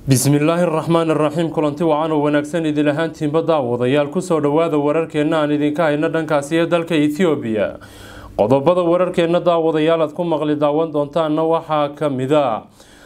bismillaahi raxmaan iraxiim kulanti wacan oo wanaagsan idil ahaantiinba daawadayaal kusoo dhowaada wararkeenna aan idinka hayno dhankaasi ee dalka ethoobiya qodobada wararkeenna daawadayaal aad ku maqli daawan doontaanna waxaa ka mid a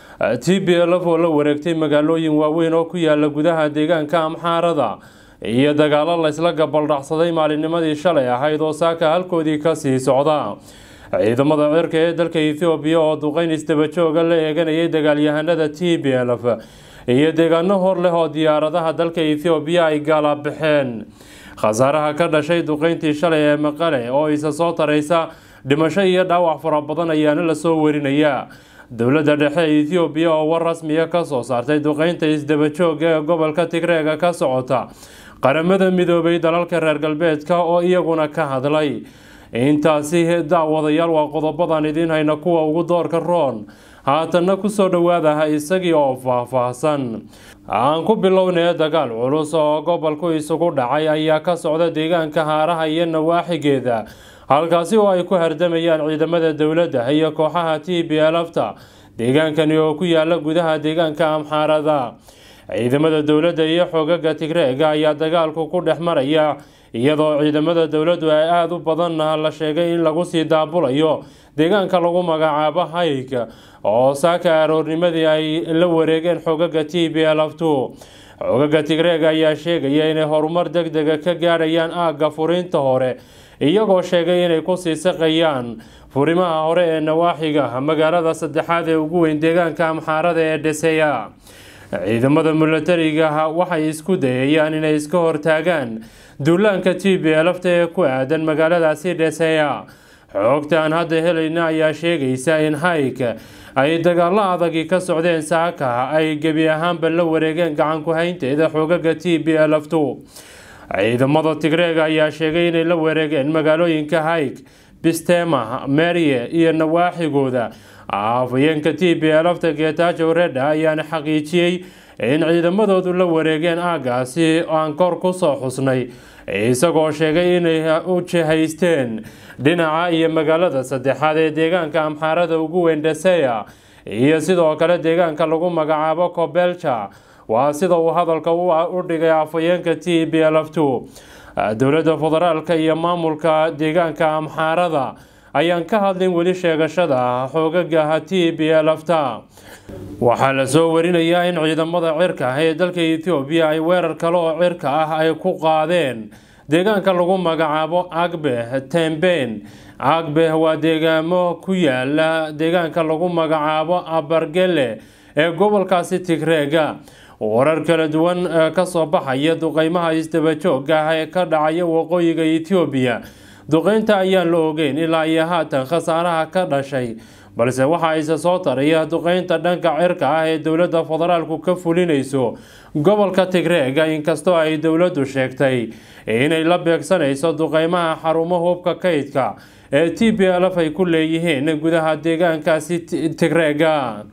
t b lf oo la wareegtay magaalooyin waaweyn oo ku yaala gudaha deegaanka amxaarada iyo dagaalo laysla gabaldhacsaday maalinnimadii shalay ahayd oo saaka halkoodii kasii socda ciidamada cirka ee dalka ethoobiya oo duqeyn isdabajooga la eeganayay dagaalyahanada t b lf iyo deegaano hor leh oo diyaaradaha dalka ethoobiya ay gaala baxeen khasaaraha ka dhashay duqeyntii shalay ee maqale oo isa soo taraysa dhimasho iyo dhaawac fara badan ayaana lasoo warinayaa dowladda dhexe ee ethoobiya oo war rasmiya kasoo saartay duqeynta isdabajooga ee gobolka tigreega ka socota qaramada midoobay dalalka reer galbeedka oo iyaguna ka hadlay intaasi daawadayaal waa qodobadan idiin hayna kuwa ugu doorka roon haatanna kusoo dhowaadaha isagii oo faah-faahsan aan ku bilownay dagaal culus oo gobolku isugu dhacay ayaa ka socda deegaanka haaraha iyo nawaaxigeeda halkaasi oo ay ku hardamayaan ciidamada dowladda iyo kooxaha t b lfta deegaankani oo ku yaala gudaha deegaanka amxaarada ciidamada dowladda iyo xoogaga tigreega ayaa dagaalku ku dhex maraya iyadoo ciidamada dowladdu ay aada u badanna la sheegay in lagu sii daabulayo deegaanka lagu magacaabo hayg oo saaka aroornimadii ay la wareegeen xoogaga t b lftu xoogaga tigreega ayaa sheegaya inay horumar deg dega ka gaadhayaan aagga furiinta hore iyagoo sheegay inay kusii saqayaan furimaha hore ee nawaaxiga magaalada saddexaad ee ugu weyn deegaanka amxaarada ee dheseya ciidamada milatariga waxay isku dayayaan inay iska hortaagaan duulaanka t b lfta ee ku aadan magaaladaasi dheseya xoogta aan hadda helayna ayaa sheegaysa in hayg ay dagaalo adagii ka socdeen saaka ay gebi ahaanba la wareegeen gacanku haynteeda xoogaga t b lftu ciidamada tigreega ayaa sheegay inay la wareegeen magaalooyinka hayg bistema merye iyo nawaaxigooda afayeenka t b lfta geetaajo redha ayaana xaqiijiyey in ciidamadoodu la wareegeen aagaasi aan kor kusoo xusnay isagoo sheegay inay u jihaysteen dhinaca iyo magaalada saddexaad ee deegaanka amxaarada ugu weyn dheseya iyo sidoo kale deegaanka lagu magacaabo kobelja waa sida uu hadalka u dhigay afayeenka t b lftu dowladda federaalka iyo maamulka deegaanka amxaarada ayaan ka hadlin weli sheegashada xoogaga t b lfta waxaa lasoo warinayaa in ciidamada cirka ee dalka ethoobiya ay weerar kale oo cirka ah ay ku qaadeen deegaanka lagu magacaabo agbeh temben agbeh waa deegaamo ku yaala deegaanka lagu magacaabo abargele ee gobolkaasi tigreega warar kala duwan kasoo baxaya duqeymaha isdabajooga ah ee ka dhacaya waqooyiga ethoobiya duqeynta ayaan la ogeyn ilaa iyo haatan khasaaraha ka dhashay balse waxaa isa soo taraya duqeynta dhanka cirka ah ee dowladda federaalku ka fulinayso gobolka tigreega inkastoo ay dowladdu sheegtay inay la beegsanayso duqeymaha xarumo hubka kaydka ee t b lf ay ku leeyihiin gudaha deegaankaasi tigreega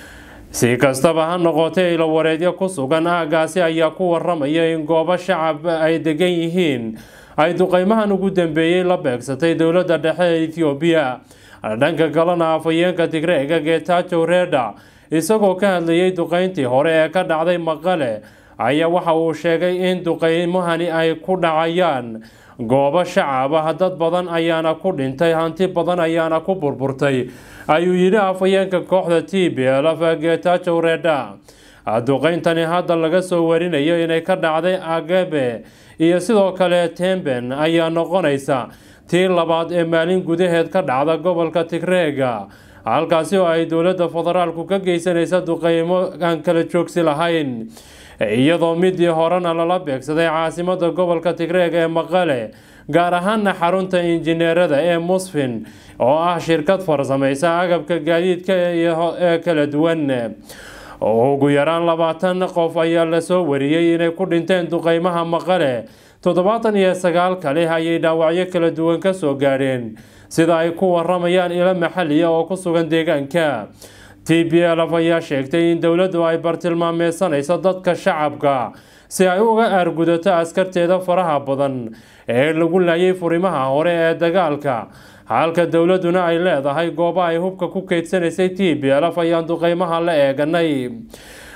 si kastaba ha noqotee ilawareedyo ku sugan aagaasi ayaa ku waramaya in goobo shacab ay degan yihiin ay duqeymahan ugu dambeeyey la beegsatay dowladda dhexe ee ethoobiya dhanka kalena afayeenka tigreega geetaajo redha isagoo ka hadlayay duqeyntii hore ee ka dhacday maqale ayaa waxa uu sheegay in duqeymahani ay ku dhacayaan goobo shacab ah dad badan ayaana ku dhintay hanti badan ayaana ku burburtay ayuu yidhi afayeenka kooxda t b lf geetaajo redha duqeyntani hadda laga soo warinayo inay ka dhacday agebe iyo sidoo kale temben ayaa noqonaysa tii labaad ee maalin gudaheed ka dhacda gobolka tigreega halkaasi oo ay dowladda federaalku ka geysanaysa duqeymo aan kala joogsi lahayn iyadoo midii horena lala beegsaday caasimada gobolka tigreega ee maqale gaar ahaana xarunta injineerada ee musfin oo ah shirkad farsamaysa agabka gaadiidka ee kala duwan ugu yaraan labaatan qof ayaa lasoo wariyey inay ku dhinteen duqeymaha maqale toddobaatan iyo sagaal kale ayay dhaawacyo kala duwan kasoo gaadheen sida ay ku waramayaan ilo maxaliya oo ku sugan deegaanka t b lf ayaa sheegtay in dowladdu ay bartilmaameysanayso dadka shacabka si ay uga aargudato askarteeda faraha badan ee lagu laayay furimaha hore ee dagaalka halka dowladuna ay leedahay goobo ay hubka ku keydsanaysay t b lf ayaan duqeymaha la eeganay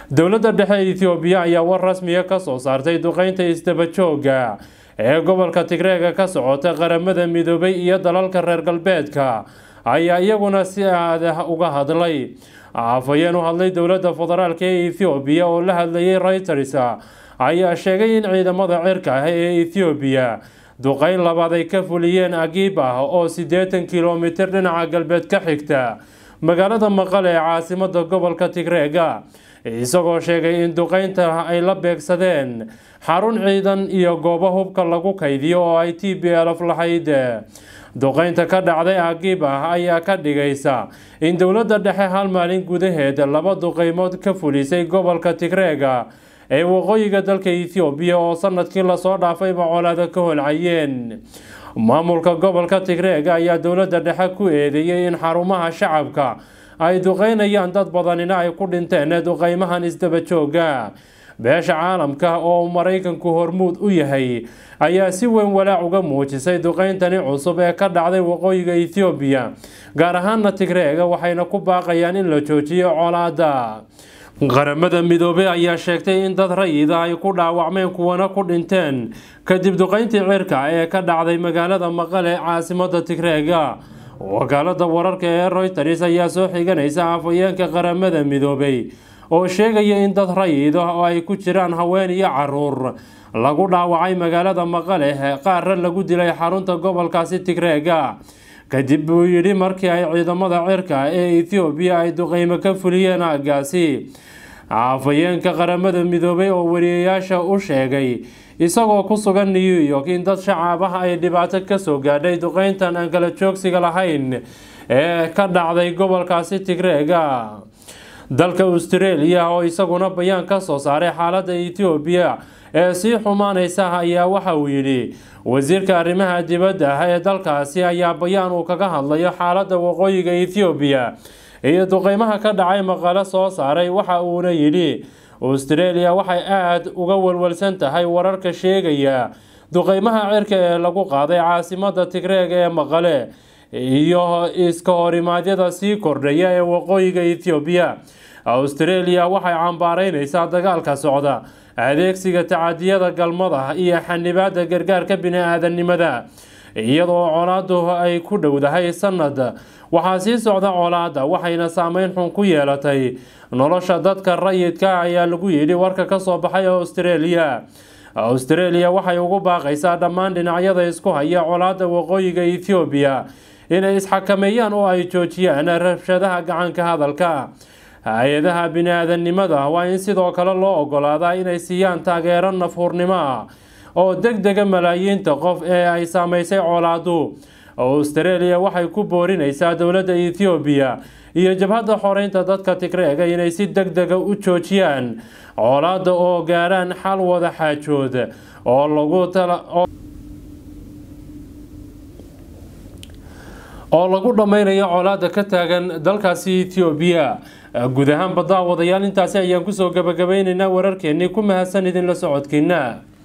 dowladda dhexe ethoobiya ayaa war rasmiya kasoo saartay duqeynta isdabajooga ee gobolka tigreega ka socota qaramada midoobay iyo dalalka reer galbeedka ayaa iyaguna si aada uga hadlay afhayeen u hadlay dowladda federaalk ee ethoobiya oo la hadlayay reuters ayaa sheegay in ciidamada cirka ah ee ethoobiya duqeyn labaad ay ka fuliyeen agiib ah oo siddeetan kilomitir dhinaca galbeed ka xigta magaalada maqale ee caasimada gobolka tigreega isagoo sheegay in duqeynta ay la beegsadeen xarun ciidan iyo goobo hubka lagu kaydiyo oo ay t b lf lahayd duqeynta ka dhacday agiib ah ayaa ka dhigaysa in dowladda dhexe hal maalin gudaheed laba duqeymood ka fulisay gobolka tigreega ee waqooyiga dalka ethoobiya oo sanadkii lasoo dhaafayba colaada ka holcayeen maamulka gobolka tigreega ayaa dowladda dhexe ku eedeeyey in xarumaha shacabka ay duqeynayaan dad badanina ay ku dhinteen duqeymahan isdabajooga beesha caalamka oo maraykanku hormuud u yahay ayaa si weyn walaac uga muujisay duqeyntani cusub ee ka dhacday waqooyiga ethoobiya gaar ahaana tigreega waxayna ku baaqayaan in la joojiyo colaada qaramada midoobey ayaa sheegtay in dad rayida ay ku dhaawacmeen kuwana ku dhinteen kadib duqeyntii cirka ee ka dhacday magaalada maqale caasimada tigreega wakaalada wararka ee reuters ayaa soo xiganaysa afhayeenka qaramada midoobey oo sheegaya in dad rayid ah oo ay ku jiraan haween iyo caruur lagu dhaawacay magaalada maqale qaarra lagu dilay xarunta gobolkaasi tigreega kadib buu yidhi markii ay ciidamada cirka ee ethoobiya ay duqeymo ka fuliyeen aagaasi afhayeenka qaramada midoobay oo wariyayaasha u sheegay isagoo ku sugan new york in dad shacaab ah ay dhibaato kasoo gaadhay duqeyntan aan kala joogsiga lahayn ee ka dhacday gobolkaasi tigreega dalka australia oo isaguna bayaan ka soo saaray xaalada ethoobiya ee sii xumaaneysa ayaa waxa uu yidhi wasiirka arrimaha dibadda ah ee dalkaasi ayaa bayaan uu kaga hadlayo xaalada waqooyiga ethoobiya iyo duqeymaha ka dhacay maqalo soo saaray waxa uuna yidhi australia waxay aada uga walwalsan tahay wararka sheegaya duqeymaha cirka ee lagu qaaday caasimada tigreega ee maqale iyo iska horimaadyada sii kordhaya ee waqooyiga ethoobiya australia waxay cambaareyneysaa dagaalka socda adeegsiga tacadiyada galmada iyo xanibaada gargaarka bini-aadanimada iyadoo colaadu ay ku dhowdahay sanad waxaa sii socda colaada waxayna saameyn xun ku yeelatay nolosha dadka rayidka ayaa lagu yidhi warka kasoo baxay australia australia waxay ugu baaqaysaa dhammaan dhinacyada isku haya colaada waqooyiga ethoobiya inay isxakameeyaan oo ay joojiyaan rabshadaha gacanka hadalka hay-adaha bini-aadanimada waa in sidoo kale loo ogolaadaa inay siiyaan taageero nafhuurnimo ah oo deg dega malaayiinta qof ee ay saameysay colaadu australia waxay ku boorineysaa dowladda ethoobiya iyo jabhadda xoreynta dadka tigreega inay si deg dega u joojiyaan colaada oo gaarhaan xal wada xaajood oo lagu oo lagu dhammaynayo colaada ka taagan dalkaasi ethoobiya guud ahaanba daawadayaal intaasi ayaan kusoo gabagabayneynaa wararkeenii ku mahadsan idinla socodkiina